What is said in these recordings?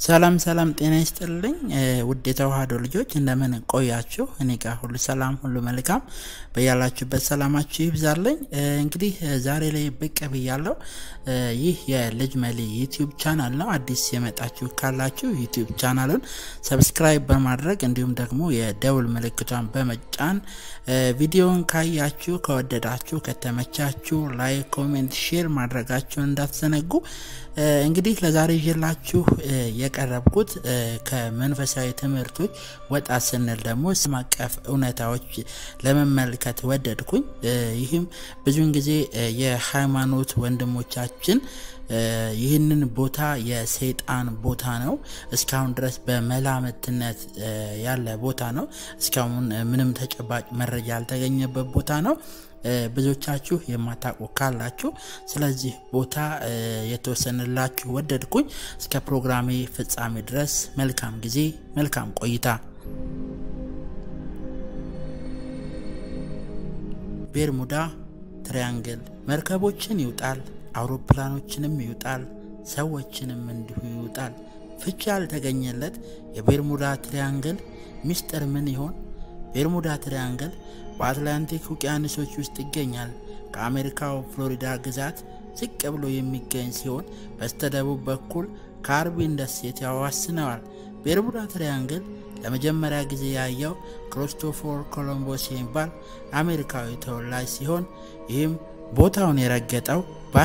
ሰላም ሰላም፣ ጤና ይስጥልኝ ውድ የተዋህዶ ልጆች እንደምን ቆያችሁ? እኔ ጋር ሁሉ ሰላም፣ ሁሉ መልካም። በያላችሁበት ሰላማችሁ ይብዛለኝ። እንግዲህ ዛሬ ላይ ብቅ ብያለሁ። ይህ የልጅ መሊ ዩቲዩብ ቻናል ነው። አዲስ የመጣችሁ ካላችሁ ዩቲዩብ ቻናሉን ሰብስክራይብ በማድረግ እንዲሁም ደግሞ የደውል ምልክቷን በመጫን ቪዲዮን ካያችሁ ከወደዳችሁ፣ ከተመቻችሁ ላይክ፣ ኮሜንት፣ ሼር ማድረጋችሁን እንዳትዘነጉ። እንግዲህ ለዛሬ ይዤላችሁ የቀረብኩት ከመንፈሳዊ ትምህርቶች ወጣ ስንል ደግሞ ዓለም አቀፍ እውነታዎች ለመመልከት ወደድኩኝ። ይህም ብዙውን ጊዜ የሃይማኖት ወንድሞቻችን ይህንን ቦታ የሰይጣን ቦታ ነው፣ እስካሁን ድረስ በመላምትነት ያለ ቦታ ነው፣ እስካሁን ምንም ተጨባጭ መረጃ ያልተገኘበት ቦታ ነው። ብዙዎቻችሁ የማታውቁ ካላችሁ ስለዚህ ቦታ የተወሰነላችሁ ወደድኩኝ። እስከ ፕሮግራሜ ፍጻሜ ድረስ መልካም ጊዜ፣ መልካም ቆይታ። ቤርሙዳ ትሪያንግል መርከቦችን ይውጣል፣ አውሮፕላኖችንም ይውጣል፣ ሰዎችንም እንዲሁ ይውጣል። ፍቺ ያልተገኘለት የቤርሙዳ ትሪያንግል ሚስጥር ምን ይሆን? ቤርሙዳ ትሪያንግል በአትላንቲክ ውቅያኖሶች ውስጥ ይገኛል። ከአሜሪካው ፍሎሪዳ ግዛት ዝቅ ብሎ የሚገኝ ሲሆን በስተደቡብ በኩል ካርቢን ደሴት ያዋስነዋል። ቤርሙዳ ትሪያንግል ለመጀመሪያ ጊዜ ያየው ክሪስቶፈር ኮሎምቦስ የሚባል አሜሪካዊ ተወላጅ ሲሆን ይህም ቦታውን የረገጠው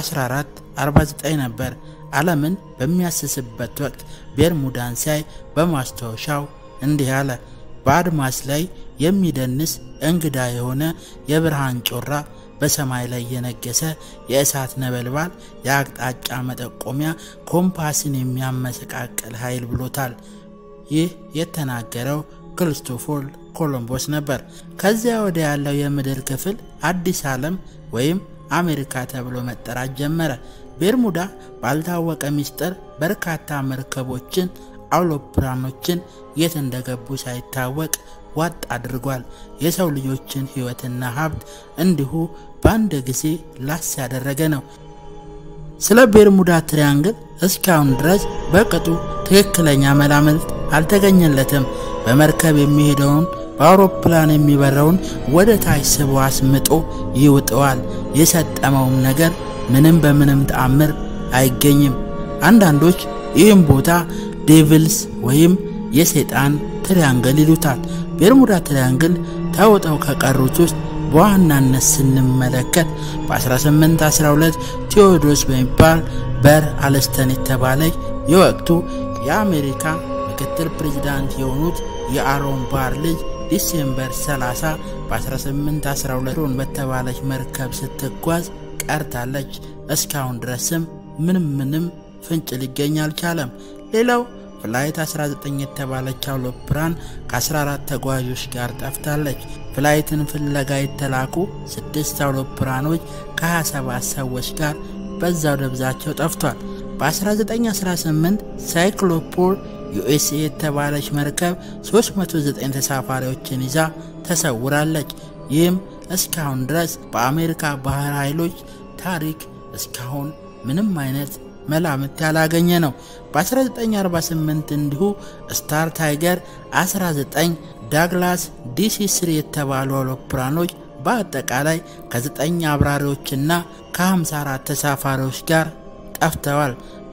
በ1449 ነበር። ዓለምን በሚያስስበት ወቅት ቤርሙዳን ሲያይ በማስታወሻው እንዲህ አለ። በአድማስ ላይ የሚደንስ እንግዳ የሆነ የብርሃን ጮራ በሰማይ ላይ የነገሰ የእሳት ነበልባል የአቅጣጫ መጠቆሚያ ኮምፓስን የሚያመሰቃቅል ኃይል ብሎታል። ይህ የተናገረው ክርስቶፎር ኮሎምቦስ ነበር። ከዚያ ወደ ያለው የምድር ክፍል አዲስ ዓለም ወይም አሜሪካ ተብሎ መጠራት ጀመረ። ቤርሙዳ ባልታወቀ ሚስጥር በርካታ መርከቦችን አውሮፕላኖችን የት እንደገቡ ሳይታወቅ ዋጥ አድርጓል። የሰው ልጆችን ሕይወትና ሀብት እንዲሁ በአንድ ጊዜ ላስ ያደረገ ነው። ስለ ቤርሙዳ ትሪያንግል እስካሁን ድረስ በቅጡ ትክክለኛ መላምት አልተገኘለትም። በመርከብ የሚሄደውን በአውሮፕላን የሚበረውን ወደ ታች ስቦ አስምጦ ይውጠዋል። የሰጠመውም ነገር ምንም በምንም ተአምር አይገኝም። አንዳንዶች ይህም ቦታ ዴቪልስ ወይም የሰይጣን ትሪያንግል ይሉታል። ቤርሙዳ ትሪያንግል ተውጠው ከቀሩት ውስጥ በዋናነት ስንመለከት በ1812 ቴዎዶስ በሚባል በር አለስተን የተባለች የወቅቱ የአሜሪካ ምክትል ፕሬዚዳንት የሆኑት የአሮን ባር ልጅ ዲሴምበር 30 በ1812 በተባለች መርከብ ስትጓዝ ቀርታለች። እስካሁን ድረስም ምንም ምንም ፍንጭ ሊገኝ አልቻለም። ሌላው ፍላይት 19 የተባለች አውሮፕላን ከ14 ተጓዦች ጋር ጠፍታለች። ፍላይትን ፍለጋ የተላኩ ስድስት አውሮፕላኖች ከ27 ሰዎች ጋር በዛው ደብዛቸው ጠፍቷል። በ1918 ሳይክሎፖር ዩኤስኤ የተባለች መርከብ 309 ተሳፋሪዎችን ይዛ ተሰውራለች። ይህም እስካሁን ድረስ በአሜሪካ ባህር ኃይሎች ታሪክ እስካሁን ምንም አይነት መላምት ያላገኘ ነው። በ1948 እንዲሁ ስታር ታይገር 19 ዳግላስ ዲሲ ስሪ የተባሉ አውሮፕላኖች በአጠቃላይ ከ9 አብራሪዎችና ከ54 ተሳፋሪዎች ጋር ጠፍተዋል።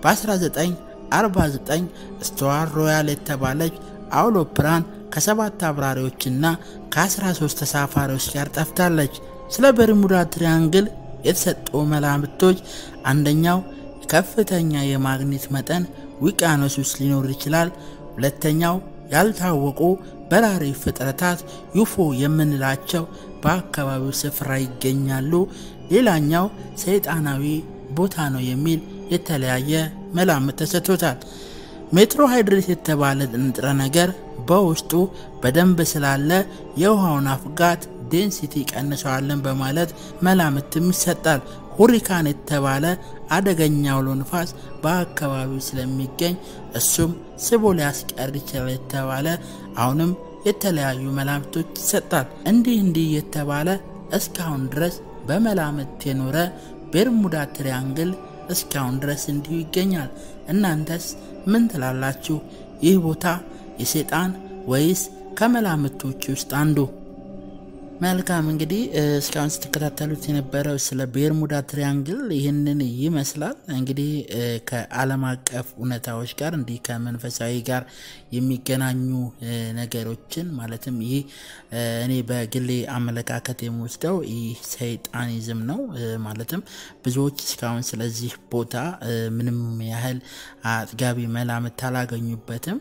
በ1949 ስቱዋር ሮያል የተባለች አውሮፕላን ከሰባት አብራሪዎችና ከ13 ተሳፋሪዎች ጋር ጠፍታለች። ስለ ቤርሙዳ ትሪያንግል የተሰጡ መላምቶች አንደኛው ከፍተኛ የማግኔት መጠን ውቅያኖስ ውስጥ ሊኖር ይችላል። ሁለተኛው ያልታወቁ በራሪ ፍጥረታት ዩፎ የምንላቸው በአካባቢው ስፍራ ይገኛሉ። ሌላኛው ሰይጣናዊ ቦታ ነው የሚል የተለያየ መላምት ተሰጥቶታል። ሜትሮሃይድሬት የተባለ ንጥረ ነገር በውስጡ በደንብ ስላለ የውሃውን አፍጋት ዴንሲቲ ቀንሰዋለን በማለት መላምትም ይሰጣል። ሁሪካን የተባለ አደገኛ አውሎ ንፋስ በአካባቢው ስለሚገኝ እሱም ስቦ ሊያስቀር ይችላል የተባለ አሁንም የተለያዩ መላምቶች ይሰጣል። እንዲህ እንዲህ የተባለ እስካሁን ድረስ በመላምት የኖረ ቤርሙዳ ትሪያንግል እስካሁን ድረስ እንዲሁ ይገኛል። እናንተስ ምን ትላላችሁ? ይህ ቦታ የሰይጣን ወይስ ከመላምቶች ውስጥ አንዱ? መልካም እንግዲህ እስካሁን ስትከታተሉት የነበረው ስለ ቤርሙዳ ትሪያንግል ይህንን ይመስላል። እንግዲህ ከዓለም አቀፍ እውነታዎች ጋር እንዲህ ከመንፈሳዊ ጋር የሚገናኙ ነገሮችን ማለትም ይህ እኔ በግሌ አመለካከት የምወስደው ይህ ሰይጣኒዝም ነው። ማለትም ብዙዎች እስካሁን ስለዚህ ቦታ ምንም ያህል አጥጋቢ መላምት አላገኙበትም።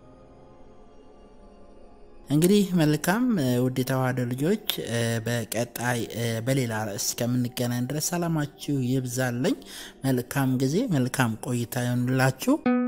እንግዲህ መልካም ውድ የተዋህዶ ልጆች በቀጣይ በሌላ ርዕስ እስከምንገናኝ ድረስ ሰላማችሁ ይብዛለኝ። መልካም ጊዜ፣ መልካም ቆይታ ይሆንላችሁ።